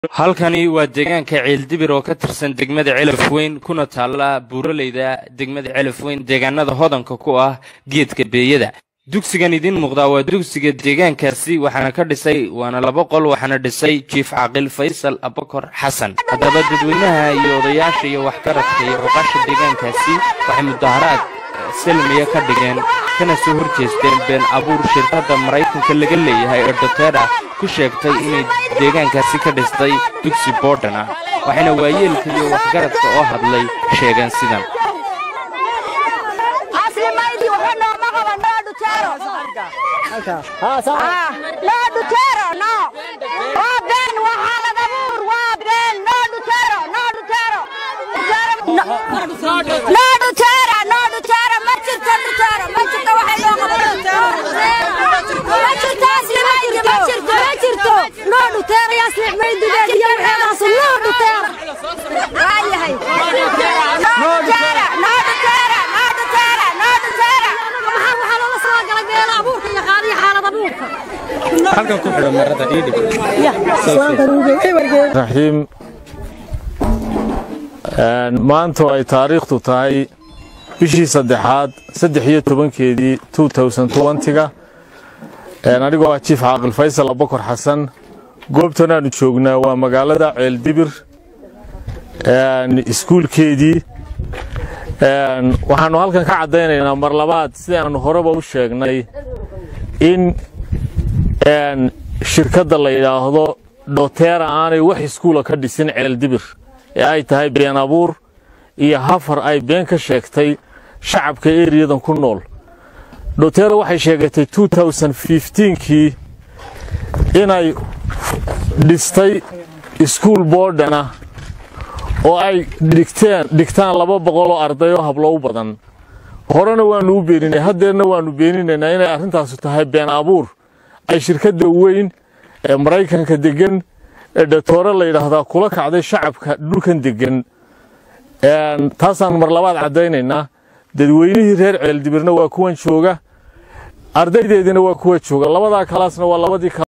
halkani waa deegaanka ceeldibir oo ka tirsan degmada celaf weyn kuna taalla buuraleyda degmada celaf weyn deegaanada hodanka ku ah geedka beeyada dugsigan idiin muuqdaa waa dugsiga deegaankaasi waxaana ka dhisay waana laba qol waxaana dhisay jiif caaqil faysal abakor xasan haddaba dadweynaha iyo odayaasha iyo waxgaradka iyo cuqasha deegaankaasi waxay mudaharaad selmiya ka dhigeen kana soo hor jeesteen been abuur shirkadda maraykanka laga leeyahay ee doteera ku sheegtay inay deegaankaasi ka dhistay dugsi boodhan ah waxayna waayeelka iyo waxgaradka oo hadlay sheegeen sidan raxiim maanta oo ay taariikhdu tahay bishii saddexaad saddex iyo tobankeedii ga anigoo ah jiif caaqil faysal abakor xasan goobtan aanu joognaa waa magaalada ceeldibir iskuulkeedii waxaannu halkan ka caddaynaynaa mar labaad sidaannu horeba u sheegnay in shirkadda la yidhaahdo dhoteera aanay wax iskuula ka dhisin ceeldibir ee ay tahay been abuur iyo hafar ay been ka sheegtay shacabka eriyadan ku nool dhoteera waxay sheegatay kii inay dhistay iskuul boodhana oo ay dhigtaan laba boqoloo arday oo hablo u badan horena waannu u beeninay haddeerna waannu beeninaynaa inay arrintaasu tahay been abuur ay shirkadda weyn ee maraykanka deggan ee dhatoore la yidhaahdaa kula kacday shacabka dhulkan deggan taasaan mar labaad caddaynaynaa dadweynihii reer ceeldibirna waa kuwan jooga ardaydeediina waa kuwa jooga labadaa kalaasna waa labadii